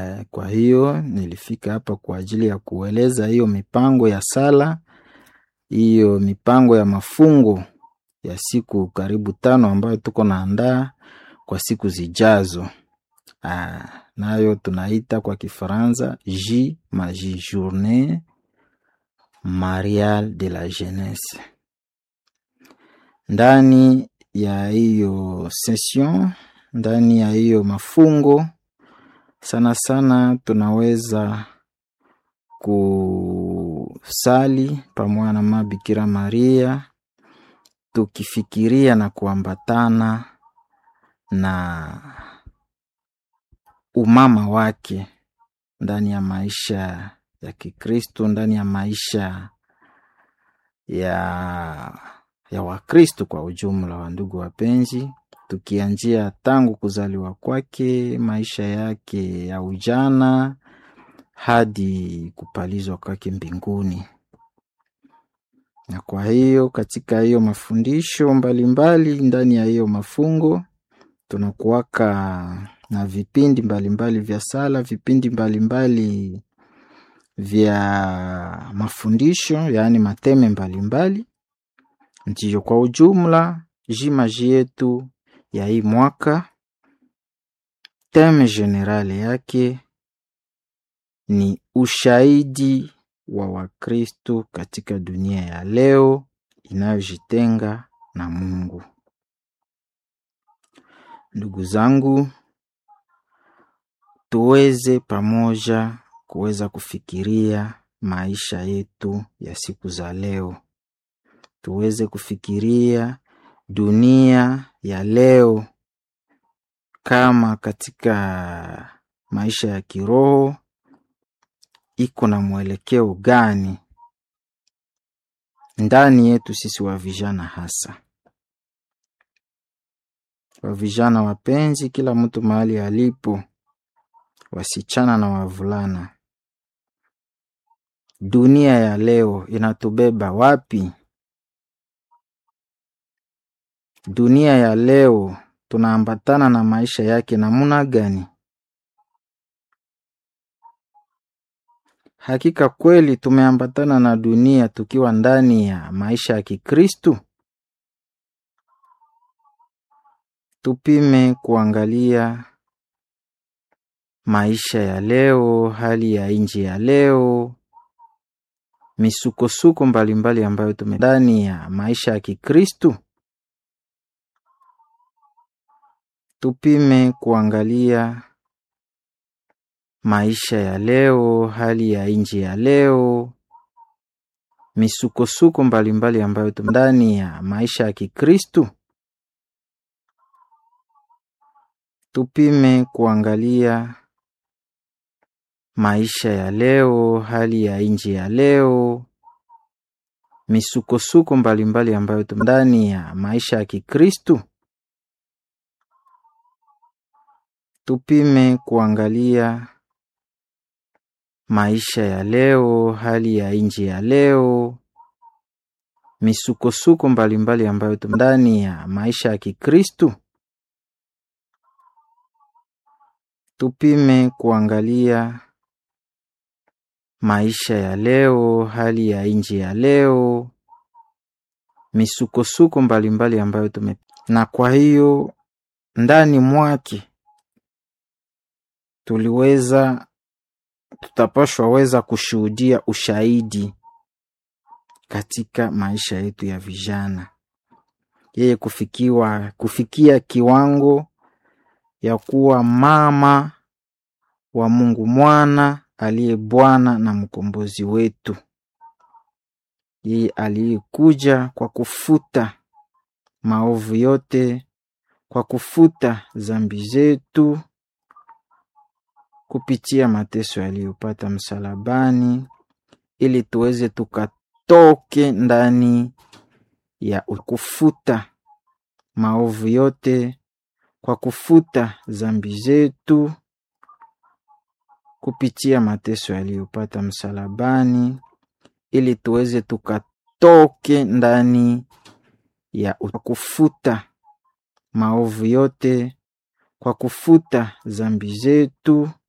Kwa hiyo nilifika hapa kwa ajili ya kueleza hiyo mipango ya sala, hiyo mipango ya mafungo ya siku karibu tano ambayo tuko naandaa kwa siku zijazo. Ah, nayo tunaita kwa Kifaransa J Magie Journée Mariale de la Jeunesse. Ndani ya hiyo session, ndani ya hiyo mafungo sana sana tunaweza kusali pamoja na Mama Bikira Maria tukifikiria na kuambatana na umama wake ndani ya maisha ya Kikristo, ndani ya maisha ya ya Wakristo kwa ujumla. Wa ndugu wapenzi, tukianzia tangu kuzaliwa kwake, maisha yake ya ujana hadi kupalizwa kwake mbinguni. Na kwa hiyo katika hiyo mafundisho mbalimbali mbali, ndani ya hiyo mafungo tunakuwaka na vipindi mbalimbali mbali vya sala, vipindi mbalimbali mbali vya mafundisho, yaani mateme mbalimbali. Ndiyo, kwa ujumla jimaji yetu ya hii mwaka teme generale yake ni ushahidi wa Wakristo katika dunia ya leo inayojitenga na Mungu. Ndugu zangu, tuweze pamoja kuweza kufikiria maisha yetu ya siku za leo, tuweze kufikiria dunia ya leo kama katika maisha ya kiroho iko na mwelekeo gani ndani yetu sisi wa vijana, hasa wa vijana wapenzi, kila mtu mahali alipo, wasichana na wavulana, dunia ya leo inatubeba wapi? Dunia ya leo tunaambatana na maisha yake namuna gani? Hakika kweli tumeambatana na dunia tukiwa ndani ya maisha ya Kikristu? Tupime kuangalia maisha ya leo, hali ya nchi ya leo, misukosuko mbalimbali ambayo tume ndani ya maisha ya Kikristu. Tupime kuangalia maisha ya leo, hali ya nchi ya leo, misukosuko mbalimbali ambayo tume ndani ya maisha ya Kikristu. Tupime kuangalia maisha ya leo, hali ya nchi ya leo, misukosuko mbalimbali ambayo tume ndani ya maisha ya Kikristu. Tupime kuangalia maisha ya leo, hali ya nchi ya leo, misukosuko mbalimbali ambayo tume ndani ya maisha ya Kikristu. Tupime kuangalia maisha ya leo, hali ya nchi ya leo, misukosuko mbalimbali ambayo tume na kwa hiyo ndani mwake tuliweza tutapashwa weza kushuhudia ushahidi katika maisha yetu ya vijana, yeye kufikiwa kufikia kiwango ya kuwa mama wa Mungu mwana aliye Bwana na mkombozi wetu, yeye aliyekuja kwa kufuta maovu yote, kwa kufuta zambi zetu kupitia mateso yaliyopata msalabani, ili tuweze tukatoke ndani ya kufuta maovu yote, kwa kufuta zambi zetu kupitia mateso yaliyopata msalabani, ili tuweze tukatoke ndani ya kufuta maovu yote, kwa kufuta zambi zetu